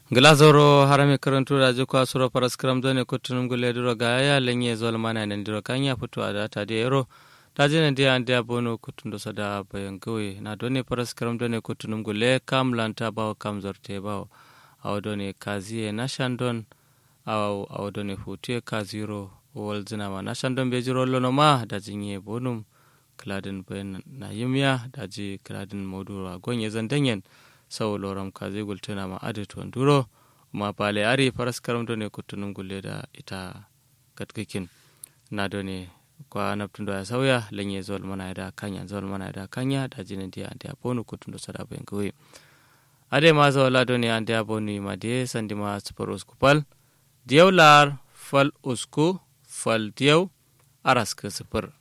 glazoro harame karantu rajo kwa suro paras kram done kutunum gule duro gaya lenye zol mana nan duro kanya fito ada ta de ero ta jina dia ande abono kutundo sada bayan gawe na done paras kram done kutunum gule kam lanta bawo kam zorte bawo aw done kaziye na shandon aw aw done futie kaziro wol zina ma na shandon be jiro lono ma da jinye bonum kladin bayan na yimya da ji kladin modura gonye zandanyen sau loram kazi gultuna ma adi tuwan duro ma pale ari faras karam ne kutunun gulle da ita katkikin na done kwa naftun ya sauya lenye zol mana da kanya zol mana da kanya da jinin dia ante aponu kutundo sada ben kuwi ade ma zo la done ante aponu ma de sandi ma super uskupal diyaw lar fal usku fal diyaw aras ke super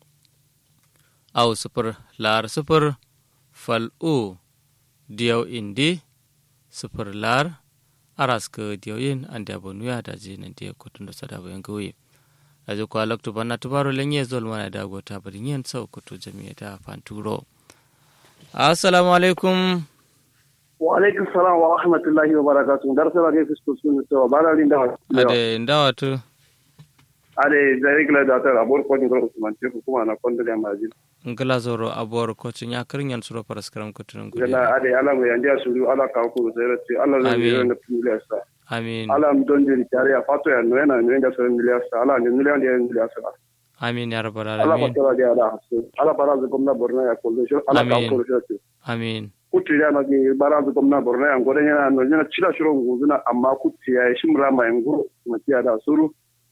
au super lar super fal u diyaw indi sifir lar aras ka diyaw yin an da bonu ya da ji nan diya kutun da sada bayan gawe a ji kwa laktu bana tubaro lenye zol mana da gota bari yin sau kutu jami'a da fanturo assalamu alaikum wa alaikum salam wa rahmatullahi wa barakatuh dar sala ge fisko sun to bala rin da ade ndawa tu ade zai kila da ta abor ko ni ko man ce kuma na kon da ma ji ngala zoro abor ko ci nya kirin suro paras karam kutun gudu gala ade ala mo yandia suru ala ka ko sai ratti ala zai yi na piliya sa amin ala m don jiri tare ya fato ya no yana no da sai miliya sa ala ne miliyan da miliya sa amin ya rabbal ala alamin patara da ala hasu ala bara zu komna borna ya ko shi ala ka Amin. ko shi amin kutti ya na ge bara zu komna borna ya ngore yana no yana cira shiro nguzuna amma kutti ya shimra ma nguro ma tiya da suru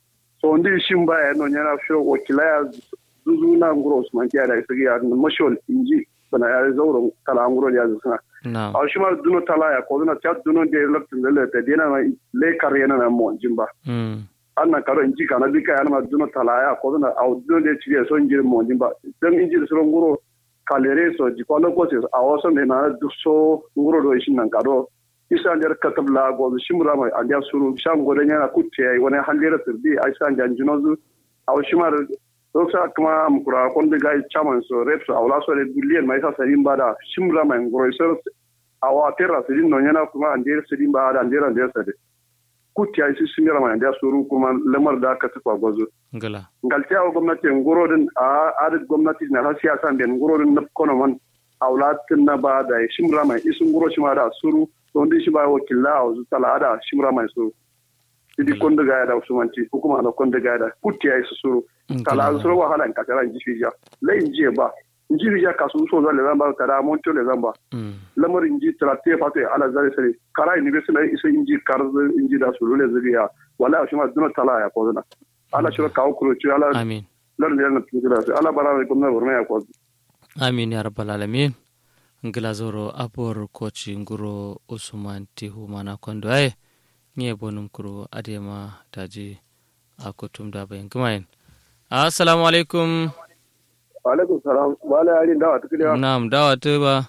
so ndi shimba ya no yana shiro wakila ya zuzuna nguro usman tiya da sigi ya mashol inji bana ya zauro kala nguro ya zuna na aw shima duno tala ya ko duna chat duno de loktin de le te dina na le karena na mo jimba mm anna karo inji kana bika ya na duno tala ya ko duna aw duno de chiri so inji mo jimba dan inji so nguro kalere so ji ko ko se aw so ne na du so nguro do shin nan kado isa der katabla go shimra mai andia suru sham go de na kutte ay wona halera sirdi ay san jan junozu aw shima doksa kuma mukura konde gai chaman so rep so awla so le billion mai sa sarin bada shimra mai ngoro so awa terra sirin no nyana kuma ande sirin bada ande ande sade kuti ai simira mai ande suru kuma lamar da ka tufa gozo ngala ngalti aw gwamnati ngoro din a ad gwamnati na ha siyasa den ngoro din na kono man awla tin na bada shimra mai isun ngoro shima da suru to ndi shi ba wakilla aw tala da shimra mai suru idi konde gaya da usumanti hukuma na konde gaya da kuti ai suru kala an soro wahala in kakara in ji fija la in ji ba in ji fija kasu so za le zamba kada mon to le zamba mm lamar in ji trate fate ala zare sare kara in be sala isa in ji kar in ji da su le zuriya wala shi ma duna tala ya ko duna ala shi ka ku ci ala amin lar ne na tijira sai ala bara ko na burma ya ko amin ya rabbal alamin ngila zoro abor koci nguro usman tihu mana kondo ay nye bonum kuro adema taji akotum da bayan kumain assalamu alaikum alaikum salam wala yarin da wata kiliya na'am dawa ta ba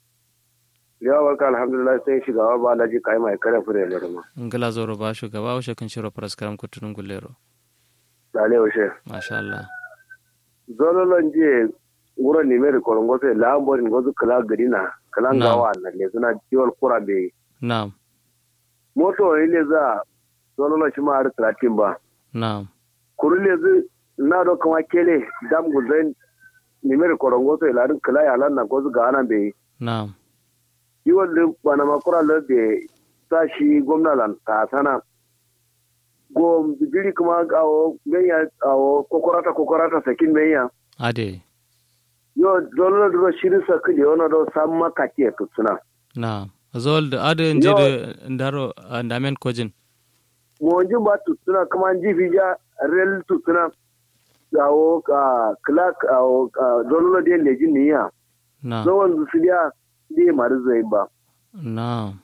ya barka alhamdulillah sai shigawa ba laji kai mai kare fure ne ma ngila zoro ba shugaba wa shakin shiro paraskaram kutunun gullero dale washe masha Allah zololon je wuro ne mai korongo sai lamborin gozu kala gadina kala Na'am. gawa na le suna jiwal kura be na'am moto ile za zololon shi ma har talatin ba na'am kuru le zu na do kama kele dam guzen ne mai korongo sai larin kala ya lan na gozu ga ana be na'am jiwal din bana makura le be sa shi gwamna lan ta sana go bidiri kuma awo ganya awo kokorata kokorata sakin menya ade yo zololon do shirin sa kili ona do samma kake tutsuna na'am zol da ade nje da ndaro ndamen kojin monjin ba tutuna kuma ji fija rel tutuna gawo ka clark awo dololo de lejin niya na'am zawon su dia di mari zai ba na'am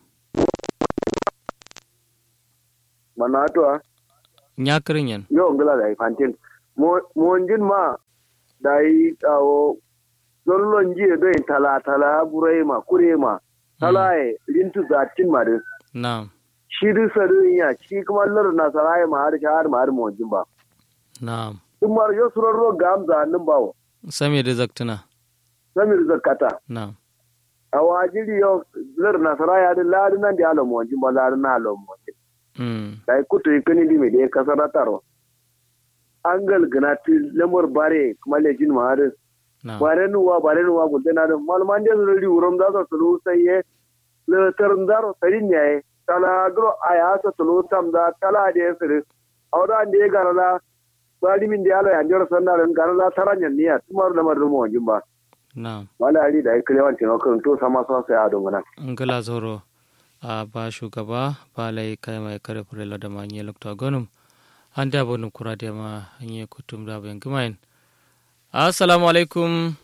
mana to a nyakirin yan yo ngala da fantin monjin ma da yi awo dololo ji do tala tala burai ma kure ma tala e lintu zatin mari na'am shi du sadu ya shi kuma lar na sarai ma har har ma har monjin ba na'am in mar yo surarro gamza nan bawo sami da zaktuna samir zakata na'am a wajiri yo lir nasara ya di ladi nan di alo monji ba ladi na alo monji mm dai kutu ikani di me de kasara taro angal gana ti lamar bare kuma lejin ma har na bare nuwa bare nuwa gulte na da malman je zuri wurum da so tulu sai ye le tarndaro sarin ne kala dro aya so tulu tam da kala de sir awda ande garala bari min de alo ya jor sanna ran garala taranya niya tumar da mar mo jimba na wala ali da ikle wan tino kan to sama so sai ado ngana ngala zoro a ba shugaba ba lai kai mai kare fure da ma nye lokta gonum an da bonum kura da ma nye kutum da bayan gumain assalamu alaikum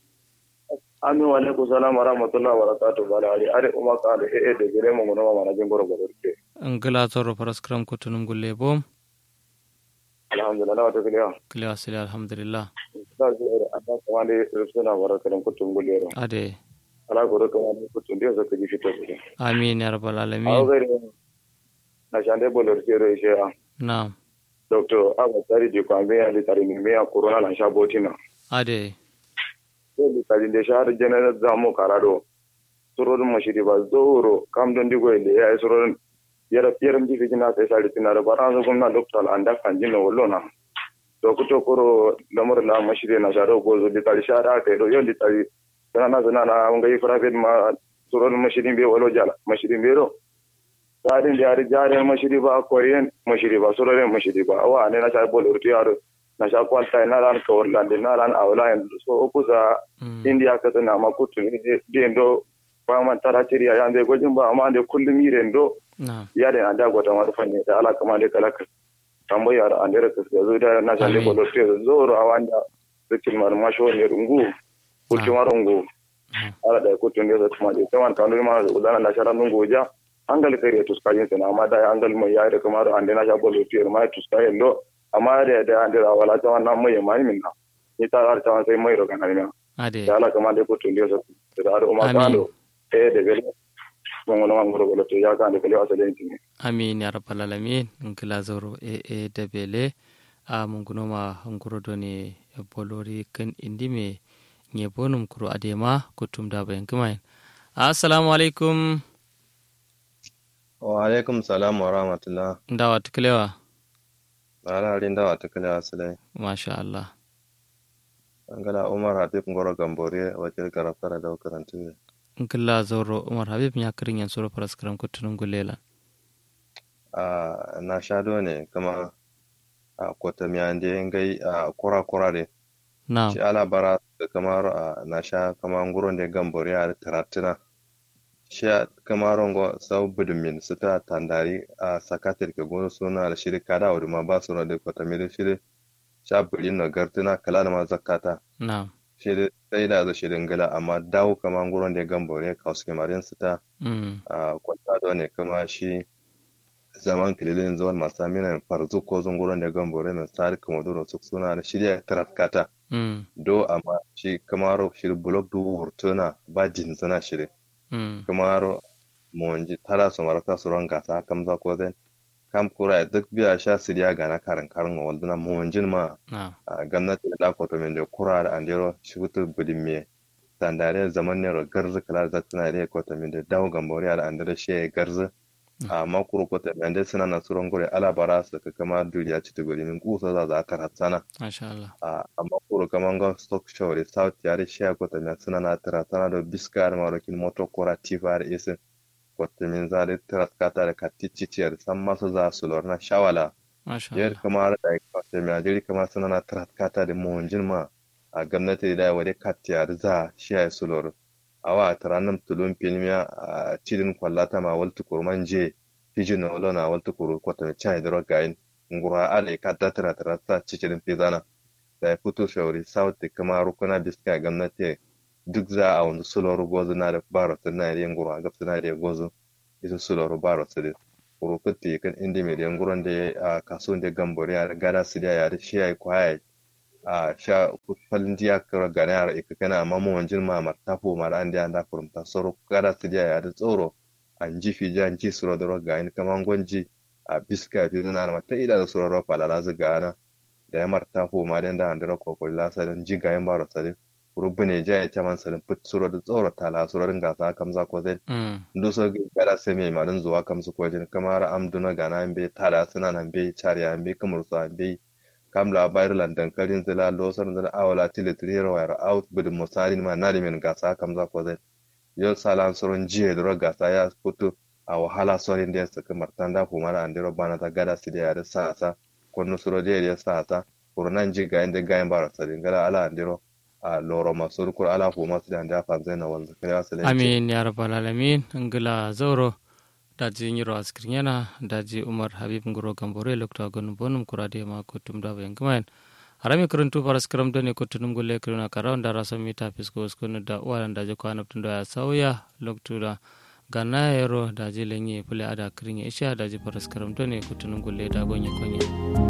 Amin wa alaikum salam wa rahmatullahi wa barakatuh bala ali are umma ka da eh da gire mu mun ma na jin goro goro ke ngala zoro paraskram kutunum gulle bom alhamdulillah wa takliya kile asili alhamdulillah da zai anda kuma ne rusuna wa rakarin kutun gulero ade ala goro kuma ne kutun da zaka ji fito ne amin ya rabbal a alamin gare na shande bolor sero ishe na doctor abu tari di kwa me ya tari ni me ya corona lan sha botina ade ko di tari de shahar general zamu karado surodun mashiri ba zoro kam don digo ile ya surodun yara yaram ji fijina sai sari tinare bara zo gumna doctor anda kanjino wollona to kuto koro lamar la mashiri na sharo gozo di tari shara kai do yon di tari sana na sana na ngai private ma surodun mashiri be wolo jala mashiri be ro tsarin da yari jarin mashiri ba korean mashiri ba surodun mashiri ba awa ne na sha bol urti yaro na sha kwalta na ran kawar lande na ran awla en so okusa mm india ka tana makutu ni de ndo ba man tara tiri ya ande gojin ba amma de kullum yire ndo na ya da anda gota ma fanne da ala kama de kala ka tambo ya ande ra ka zo da na sha le Amin. bolo te zo ro awanda rikin mar ma sho ne rungu kutu ma rungu Mm. ala da kutu ne da kuma de tawan kanu ma da udana na shara nungu ja angal kare to skajin sana amma da angal mai ya da kamar ande na sha bolo te ma to skayen do amma da da ande ra wala tawan na mai mai minna ni ta ar tawan sai mai ro kana ne ade da ala kama de ko tunde so da ar umma Amin. kando e de bele mon ngono ngoro golo to ya kan de bele asale ntini amin ya rabbal alamin ngila zoro e e debele a mungunoma nguro doni e bolori kan indime nye bonum kuro adema kutum da bayan kumain assalamu alaikum wa alaikum salam wa rahmatullah ndawa tuklewa ala rin da wata kala asalai masha Allah angala umar habib ngoro gambore wakil karafara da karantu ngila zoro umar habib nya kirin yan suro paraskaram kutunum gulela a na shado ne kama a kota miyande ngai a kura kura de na shi ala bara da kamar a na sha kama nguron da gambore a taratina shi a kamar ngo sau budumin su ta tandari a sakatar ka gono suna da shiri kada wa ma ba su da kota mi da shiri sha bulin na gartuna kala da ma zakata na shiri sai da zo shirin gala amma dawo kama nguron da gambore ka wasu kamarin su ta mm a kwanta da ne kuma shi zaman kililin zuwan masu aminan farzu ko zunguron da gambore mai tsari kuma duro su suna da shirya taraskata mm do amma shi kamaro shiri blok du hurtuna ba jin suna shiri mm kamaro monji tara su maraka su ron gasa kam za ko zai kam kura duk biya sha siriya ga na karin karin wa walduna monjin ma na a gwamnati da kwato min da kura da andero shi wutu budin me tandare zaman ne ro garzu kala za tana da kwato min da dawo gambore da andero shi ya garzu a makuru kwato min da suna na suron gore ala bara su ka kama duniya ci ta gori min kusa za za ta ratsana masha Allah a amma kuro kaman ga stock show da south yare shi ya kwato min suna na taratsana da biska da marokin moto kora tifa da isin kwato min za da taraskata da katiciciyar san masu za su lorna shawala masha yadda Allah kama da kwasa mai ajiyar kama suna na tratkata da mawajin ma a gwamnati da wadda katiyar za shi ya yi sulor a wa taranin tulun filmiya a cidin kwallata ma waltu kurman je fijin na wala na waltu kuru kwata mai cani da rogayin ngura ala ka ta tara tara ta cikin fizana da ya fito shauri south da kama rukuna biska gwamnati duk za a wani sulor gozu na da baro na da yin ngura gabsa na da gozu isa sulor baro su da kurukutti kan indi mai yan gurin da a kasuwan da gambori a gada su da yare shi ya yi kwaya a sha falin diya kara gane a ika kana amma mu wanjin ma martafo mara an da da kurumta soro gada su da yare tsoro an ji fi jan ji suro da roga in kama gwanji a biska fi zuna na mata ida da suro rofa la lazu gana da ya martafo ma da da andira kokoli lasa don ji gayen baro sadin rubune ja ya caman salin put suro da tsoro tala suro rin gasa kamza ko zai mm nduso gara seme marin zuwa kamsu ko jin kamar amduna gana be tada suna nan be chariya be kamar su be kam la bayar landan karin zila losar da awala tilitri rawar out bid musarin ma nari men gasa kamza ko zai yau salan suron jiye da gasa ya fito a wahala sorin da suka martanda kuma da andiro bana ta gada su da yare sa sa ko suro da ya sa sa kurnan ji ga inda ga yin bara sadin gala ala andiro a loro masu kur ala fu masu da anda fa zai na wanda kai asalin amin ya rabbal alamin ngila zauro daji nyiro askrin yana daji umar habib ngoro gambore lokta gon bonum kurade ma kutum da bayan kumain harami kuruntu paras karam doni kutunum gulle kiruna karaw da rasa mita fisko skunu da uwalan daji kwana tun da ya sauya loktu da gana yero daji lenye pule ada kirin isha daji paras karam doni kutunum gulle da gonye konye